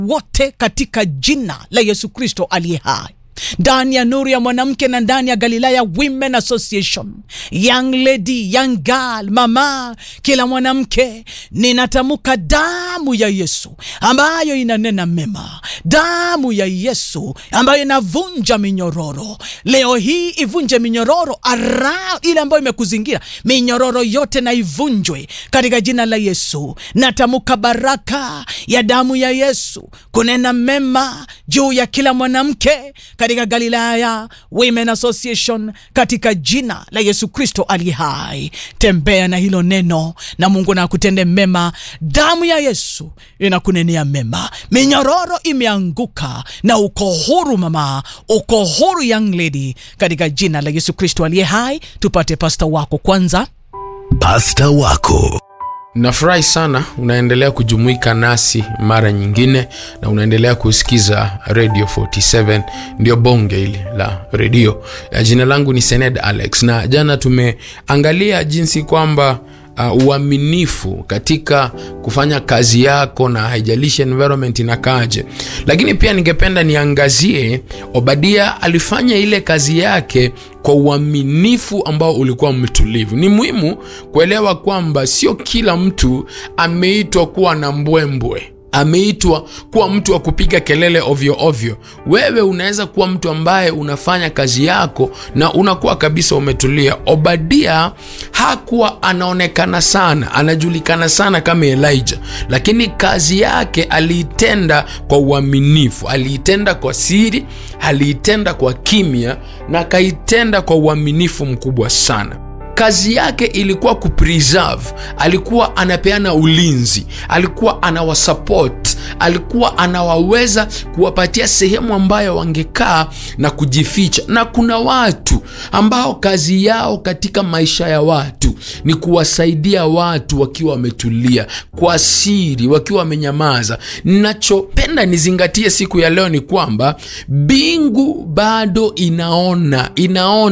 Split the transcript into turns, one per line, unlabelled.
wote katika jina la Yesu Kristo aliye hai ndani ya nuru ya mwanamke na ndani ya Galilaya Women Association, young lady, young girl, mama, kila mwanamke, ninatamka damu ya Yesu ambayo inanena mema, damu ya Yesu ambayo inavunja minyororo. Leo hii ivunje minyororo ara ile ambayo imekuzingira, minyororo yote na ivunjwe katika jina la Yesu. Natamka baraka ya damu ya Yesu kunena mema juu ya kila mwanamke katika Galilaya Women Association katika jina la Yesu Kristo aliye hai. Tembea na hilo neno na Mungu na akutende mema. Damu ya Yesu inakunenea mema. Minyororo imeanguka na uko huru mama, uko huru young lady, katika jina la Yesu Kristo aliye hai. Tupate pasta wako kwanza.
Pasta wako
Nafurahi sana unaendelea kujumuika nasi mara nyingine na unaendelea kusikiza Radio 47 ndio bonge hili la redio. Jina langu ni Sened Alex, na jana tumeangalia jinsi kwamba uh, uaminifu katika kufanya kazi yako na haijalishi environment inakaaje, lakini pia ningependa niangazie Obadia alifanya ile kazi yake kwa uaminifu ambao ulikuwa mtulivu. Ni muhimu kuelewa kwamba sio kila mtu ameitwa kuwa na mbwembwe ameitwa kuwa mtu wa kupiga kelele ovyo ovyo. Wewe unaweza kuwa mtu ambaye unafanya kazi yako na unakuwa kabisa umetulia. Obadia hakuwa anaonekana sana, anajulikana sana kama Elijah, lakini kazi yake aliitenda kwa uaminifu, aliitenda kwa siri, aliitenda kwa kimya na akaitenda kwa uaminifu mkubwa sana kazi yake ilikuwa kupreserve, alikuwa anapeana ulinzi, alikuwa anawasupport, alikuwa anawaweza kuwapatia sehemu ambayo wangekaa na kujificha. Na kuna watu ambao kazi yao katika maisha ya watu ni kuwasaidia watu wakiwa wametulia, kwa siri, wakiwa wamenyamaza. Nachopenda nizingatie siku ya leo ni kwamba mbingu bado inaona inaona